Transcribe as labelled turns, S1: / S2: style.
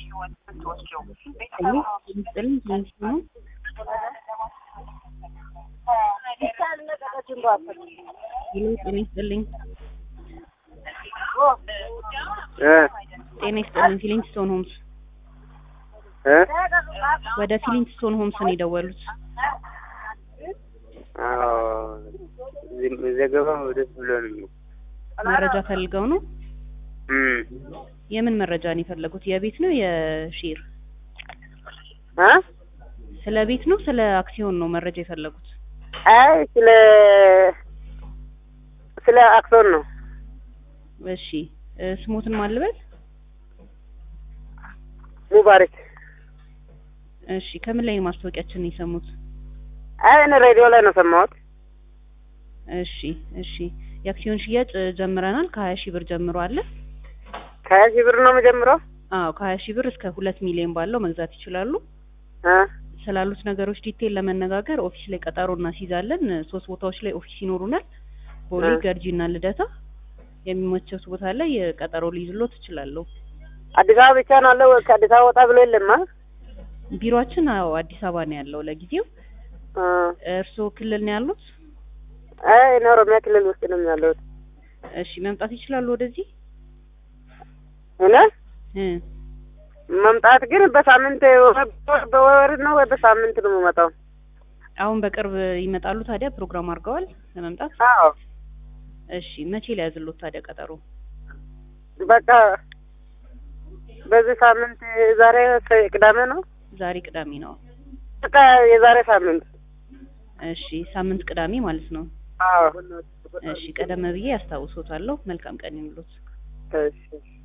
S1: ሄሎ ምስጥልኝ ትንሽ ነው። ሄሎ ጤና ይስጥልኝ። ጤና ይስጥልኝ። ፊሊንግስቶን ሆምስ ወደ ፊሊንግስቶን ሆምስ ነው የደወሉት።
S2: ዘገባው ደስ ብሎን ነው።
S1: መረጃ ፈልገው ነው።
S2: እም
S1: የምን መረጃ ነው የፈለጉት? የቤት ነው የሼር?
S2: አ
S1: ስለ ቤት ነው ስለ አክሲዮን ነው መረጃ የፈለጉት?
S2: አይ ስለ ስለ አክሶን ነው።
S1: እሺ እ ስሞትን ማልበል?
S2: ሙባረክ
S1: እሺ ከምን ላይ ነው ማስታወቂያችንን የሰሙት?
S2: አይ እኔ ሬዲዮ ላይ ነው ሰማሁት።
S1: እሺ እሺ የአክሲዮን ሽያጭ እ ጀምረናል። ከሀያ ሺህ ብር ጀምሮ አለ።
S2: ከሀያ ሺህ ብር ነው የምጀምረው።
S1: አዎ ከሀያ ሺህ ብር እስከ ሁለት ሚሊዮን ባለው መግዛት ይችላሉ።
S2: አ
S1: ስላሉት ነገሮች ዲቴል ለመነጋገር ኦፊስ ላይ ቀጠሮ እናስይዛለን። እ ሶስት ቦታዎች ላይ ኦፊስ ይኖሩናል። ቦሌ፣
S2: እ
S1: ገርጂ እና ልደታ። የሚመቸው ቦታ ላይ እ ቀጠሮ ሊይዝሎት እችላለሁ።
S2: አዲስ አበባ ብቻ ነው አለው። ከአዲስ አበባ ወጣ ብሎ የለም። አ
S1: ቢሮአችን አዎ አዲስ አበባ ነው ያለው ለጊዜው።
S2: አ
S1: እርስዎ ክልል ነው ያሉት?
S2: አይ እኔ ኦሮሚያ ክልል ውስጥ ነው ያለሁት።
S1: እሺ መምጣት ይችላሉ ወደዚህ?
S2: እኔ
S1: እ
S2: መምጣት ግን በሳምንት በወር ነው ወይ በሳምንት ነው የምመጣው?
S1: አሁን በቅርብ ይመጣሉ ታዲያ ፕሮግራም አድርገዋል ለመምጣት?
S2: አዎ
S1: እሺ መቼ ሊያዝሎት ታዲያ ቀጠሮ?
S2: በቃ በዚህ ሳምንት ዛሬ ሰ- ቅዳሜ ነው።
S1: ዛሬ ቅዳሜ ነው።
S2: በቃ የዛሬ ሳምንት
S1: እሺ ሳምንት ቅዳሜ ማለት ነው።
S2: አዎ
S1: እሺ ቀደም ብዬ ያስታውሶታለሁ። መልካም ቀን ይሁንልዎት።
S2: እሺ